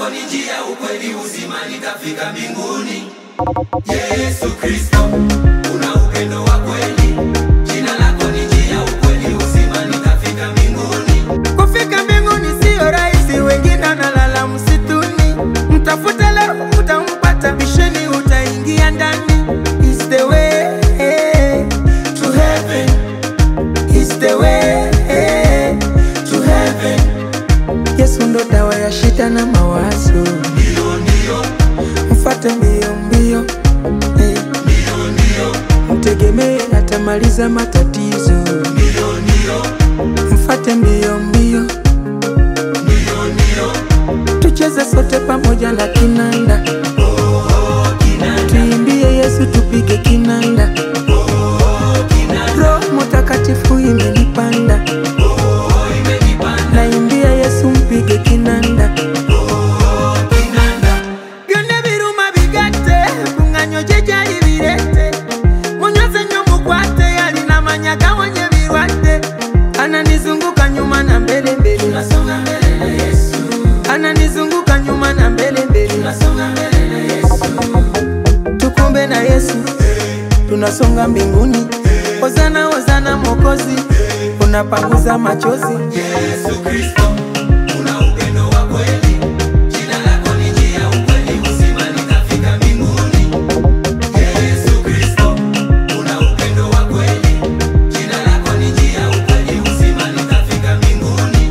lako ni njia, ukweli, uzima, nitafika mbinguni. Yesu Kristo, una upendo wa kweli. Jina lako ni njia, ukweli, uzima, nitafika mbinguni. Kufika mbinguni siyo rahisi, wengine analala msituni. Mtafute leo utampata, bisheni utaingia ndani. Is the way to heaven, is the way to heaven. Yesu ndo dawa ya shida na mawazo, Ndio, ndio, mfate mbio mbio, eh. ndio, ndio, mtegemee atamaliza matatizo, ndio, ndio, mfate mbio mbio, ndio, ndio. tucheze sote pamoja na kinanda, Oh, kinanda, tuimbie Yesu, tupige kinanda. oh, kinanda, Roho Mtakatifu imenipanda, oh, imenipanda. naimbia Yesu, mpige kinanda. Oh, kinanda, byonna biruma bigate kuŋŋanyo gye gyali birete munyoze nnyo mukwate yalina manya gawonya ebirwadde ananizunguka nyuma na mbele mbele tunasonga mbele na Yesu, ananizunguka nyuma na mbele mbele tunasonga mbele na Yesu. tukumbe na Yesu tunasonga mbinguni hozana hozana mokozi unapanguza machozi Yesu Kristo, una upendo wa kweli. Jina lako ni njia, ukweli, uzima, nitafika mbinguni. Yesu Kristo, una upendo wa kweli. Jina lako ni njia, ukweli, uzima, nitafika mbinguni.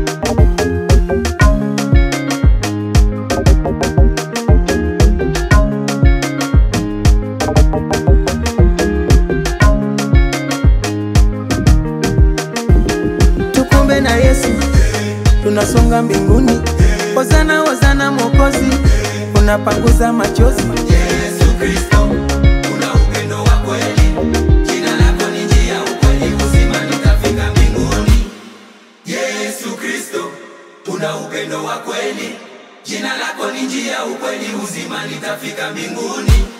tukumbe na Yesu tunasonga mbinguni hozana hozana mokozi unapanguza machozi Yesu Kristo, una upendo wa kweli. Jina lako ni njia, ukweli, uzima, nitafika mbinguni. Yesu Kristo, una upendo wa kweli. Jina lako ni njia, ukweli, uzima, nitafika mbinguni.